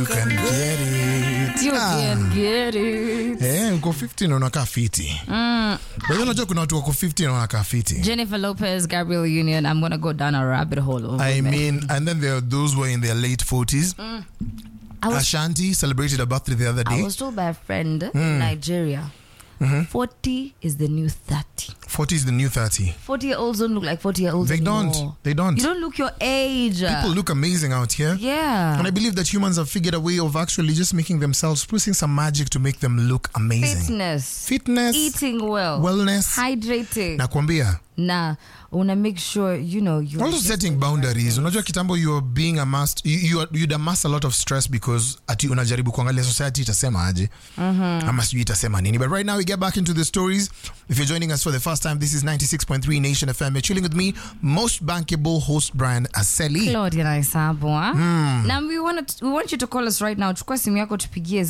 You can get it. You Ah. can get it. Eh, uko 15 na unakaa fiti. Mm. Wewe unajua kuna watu wako 15 na wanakaa fiti. Jennifer Lopez, Gabriel Union. I'm gonna go down a rabbit hole. Over I there. mean, and then there are those who are in their late 40s. I was, Ashanti celebrated her birthday the other I day. was told by a friend in Nigeria, 40 is the new 30. 40 is the new 30. 40 year olds don't look like 40 year olds They anymore. don't. They don't. You don't look your age. People look amazing out here. yeah. And I believe that humans have figured a way of actually just making themselves, putting some magic to make them look amazing. Fitness. Fitness, Eating well. wellness. Hydrating. Nakwambia. Nah. Una make sure, you know, you also setting boundaries unajua kitambo you are being amassed you, you are, you'd amass a lot of stress because ati unajaribu kuangalia society itasema aje ama sijui itasema nini but right now we get back into the stories if you're joining us for the first time this is 96.3 nation fm you're chilling with me most bankable host brian aseli Claudia na Isabu, huh? Na we want, we want you to call us right now. Chukua simu yako tupigie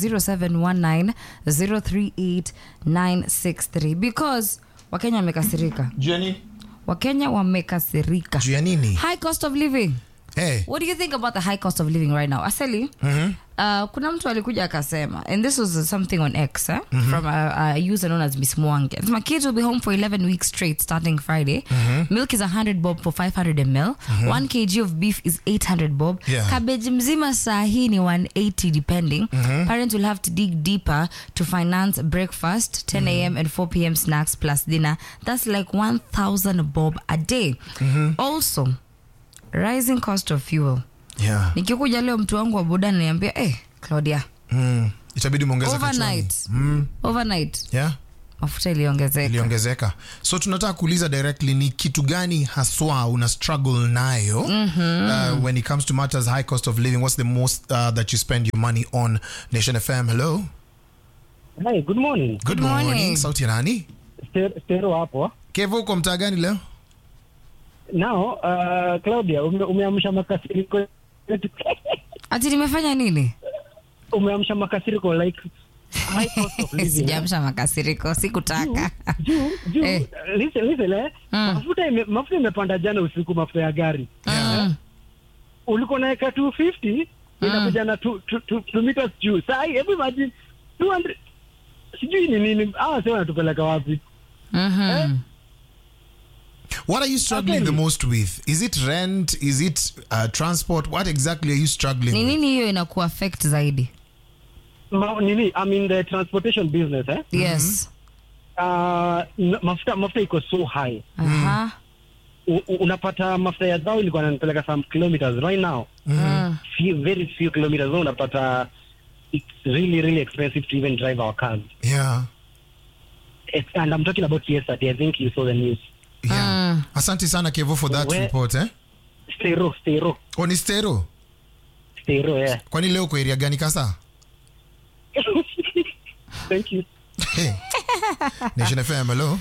0719038963 because Wakenya wamekasirika. Jenny Wakenya wamekasirika. juu ya nini High cost of living. hey What do you think about the high cost of living right now? Aseli, uh, kuna mtu alikuja akasema, and this was something on X eh? from a, a user known as Miss Mwangi. My kids will be home for 11 weeks straight starting Friday. Milk is 100 bob for 500 ml. 1 kg of beef is 800 bob. Yeah. Cabbage mzima saa hii ni 180 depending. Parents will have to dig deeper to finance breakfast, 10 a.m. and 4 p.m. snacks plus dinner. That's like 1,000 bob a day. Also, rising cost of fuel yeah nikikuja leo mtu wangu wa boda ananiambia eh, claudia mm. itabidi muongeza kachwani. overnight mm. overnight yeah mafuta iliongezeka iliongezeka so tunataka kuuliza directly ni kitu gani haswa una struggle nayo uh, when it comes to matters high cost of living what's the most uh, that you spend your money on nation fm hello Hi, good morning. good, morning. morning sauti ya nani Ste- Stero hapo. kevo uko mtaa gani leo Now, uh, Claudia, ume, umeamsha makasiriko yetu. ati nimefanya nini umeamsha makasiriko like high cost of living. sijamsha makasiriko sikutaka Juu, juu, Eh. listen, listen, eh. Mafuta ime, mafuta imepanda jana usiku mafuta ya gari. Mm. Ulikuwa naeka 250 inakuja na 2 meters juu. Sasa hebu imagine 200 sijui ni nini hawa sasa wanatupeleka wapi? Mhm. what are you struggling Okay. the most with is it rent is it uh, transport what exactly are you struggling ni with? nini hiyo inaku affect zaidi Ma, nini I mean the transportation business eh? yes Uh, n- mafuta mafuta iko so high. Aha. U, u, unapata mafuta ya dhao ilikuwa nanipeleka some kilometers right now Mm. few, very few kilometers now unapata it's really really expensive to even drive our cars yeah it's, and i'm talking about yesterday i think you saw the news yeah Mm. asante sana kevo for that Where- report eh stero stero oh, ni stero stero yeah kwani leo kwa area gani kasa thank you Hey. Nation FM, hello.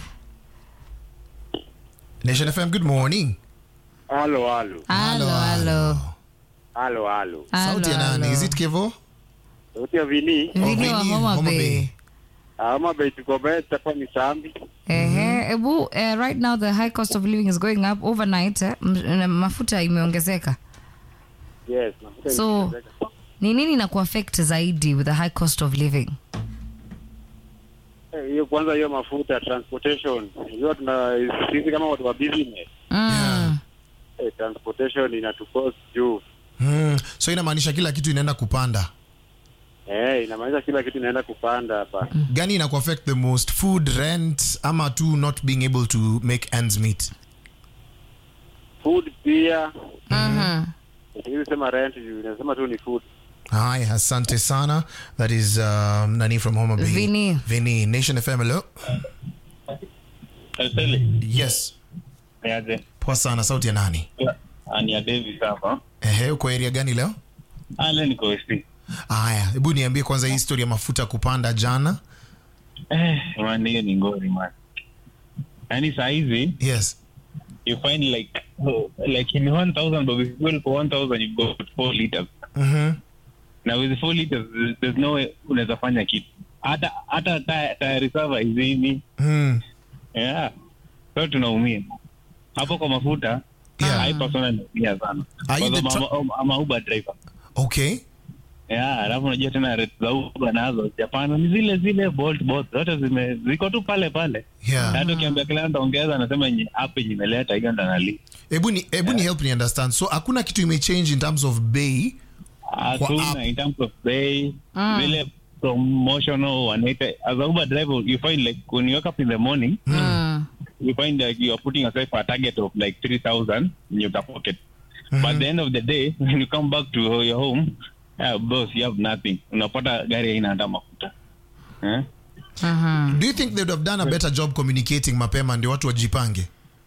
Nation FM, good morning. Halo, halo, halo halo halo, halo. Sauti ya Halo, nani? halo. Is it Kevo? Sauti ya Vini. Vini wa Vini, Homa Homa Bay. Bay. Ama bei tuko bei tapa ni sambi. Ehe, ebu eh, right now the high cost of living is going up overnight eh, m- na mafuta imeongezeka Yes, nafuta So- imeongezeka. ni nini na kuaffect zaidi with the high cost of living Eh, hiyo kwanza hiyo mafuta transportation. Hiyo tuna sisi kama watu wa business. mm. Eh, transportation inatukost juu. Mm. So inamaanisha kila kitu inaenda kupanda. Eh, inamaanisha kila kitu inaenda kupanda hapa. Gani ina affect the most? Food, rent, ama tu not being able to make ends meet? Food pia. Mhm. Hizi sema rent juu inasema tu ni food. Hi, asante sana. That is um, Nani from Homa Bay. Vini. Vini. Nation FM, hello. Seli, Yes. niaje? Poa sana, sauti ya nani? Ani ya Davis hapa. Ehe, uko area gani leo? Ah, leo niko West. Haya, hebu niambie kwanza hii story ya mafuta kupanda jana. Eh, man, hiyo ni ngori man. Yaani saa hizi Yes. you find like oh, like in 1000 but if you go for 1000 you go 4 liters. Mhm. Na with 4 liters there's- there's no way unaweza fanya kitu. Hata hata tire tire reserve izini. Mm. Yeah. So tunaumia. Hapo kwa mafuta Yeah. I personally naumia sana. Are you Because the I'm, a- I'm a Uber driver. Okay. yeah, alafu unajua tena rate za Uber nazo Japan ni zile zile Bolt both zote zime ziko tu pale pale Yeah. Na hata ukiambia client ongeza anasema yenye app yenye imeleta hiyo ndo anali hebu ni hebu ni help me understand so hakuna kitu imechange in terms of bei Kwa app. hakuna in terms of pay vile promotional wanaita as a Uber driver you find like when you wake up in the morning Mm. you find like you are putting yourself a target of like 3000 in your pocket but at the end of the day when you come back to your home uh, boss you have nothing unapata gari haina hata mafuta eh? Mhm. do you think they would have done a better job communicating mapema ndio watu wajipange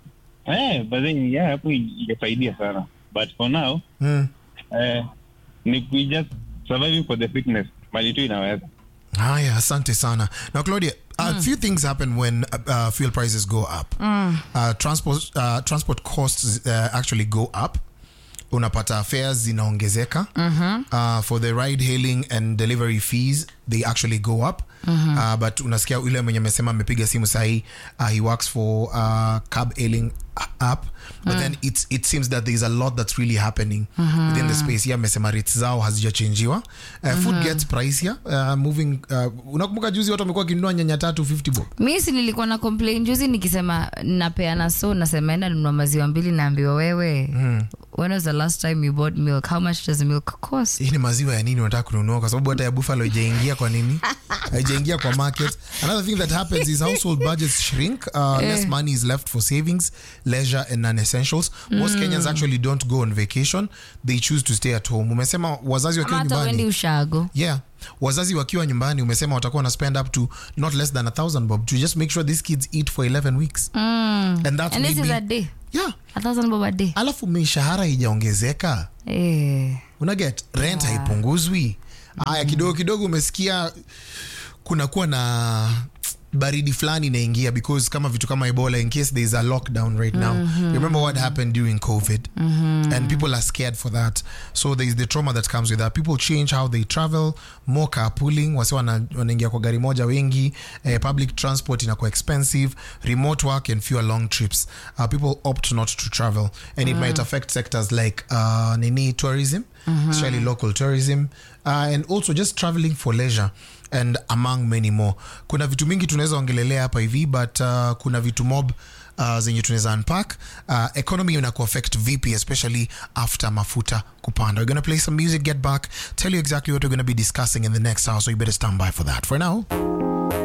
Eh, but then yeah hapo ingesaidia sana but for now mm. eh, ni we just surviving for the fitness mali tu inaweza haya asante sana now claudia a few things happen when uh, uh, fuel prices go up uh, transport, uh, transport costs uh, actually go up unapata fares zinaongezeka uh, for the ride hailing and delivery fees they actually go up uh, but unasikia yule mwenye amesema amepiga simu sahii uh, he works for uh, cab hailing app but then it, it seems that there is a lot that's really happening within the space here amesema rates zao hazijachenjiwa uh, food gets pricier uh, moving uh, unakumbuka juzi watu wamekuwa wakinunua nyanya tatu 50 bob mi si nilikuwa na complain juzi nikisema napeana so nasema enda nunua maziwa mbili naambiwa wewe when was the last time you bought milk how much does milk cost hii ni maziwa ya nini unataka kununua kwa sababu hata ya buffalo ijaingia kwa nini haijaingia kwa market another thing that happens is household budgets shrink uh, less money is left for savings leisure and non-essentials most kenyans actually don't go on vacation they choose to stay at home umesema wazazi ama wakiwa hata uendi nyumbani ushago yeah wazazi wakiwa nyumbani umesema watakuwa na spend up to not less than a thousand bob to just make sure these kids eat for 11 weeks and that's and this is maybe- a day yeah a thousand bob a day alafu mishahara ijaongezeka eh. unaget rent haipunguzwi haya kidogo kidogo umesikia kunakuwa na baridi fulani inaingia because kama vitu kama ebola in case there is a lockdown right now you remember what happened during covid and people are scared for that so there is the trauma that comes with that people change how they travel more carpooling wasi wana- wanaingia kwa gari moja wengi eh, public transport inakuwa expensive remote work and fewer long trips uh, people opt not to travel and it might affect sectors like uh, nini tourism especially local tourism uh, and also just traveling for leisure and among many more kuna vitu mingi tunaweza ongelelea hapa hivi but uh, kuna vitu mob uh, zenye tunaweza unpack uh, economy ina kuaffect vipi especially after mafuta kupanda we're gonna play some music get back tell you exactly what we're gonna be discussing in the next hour so you better stand by for that for now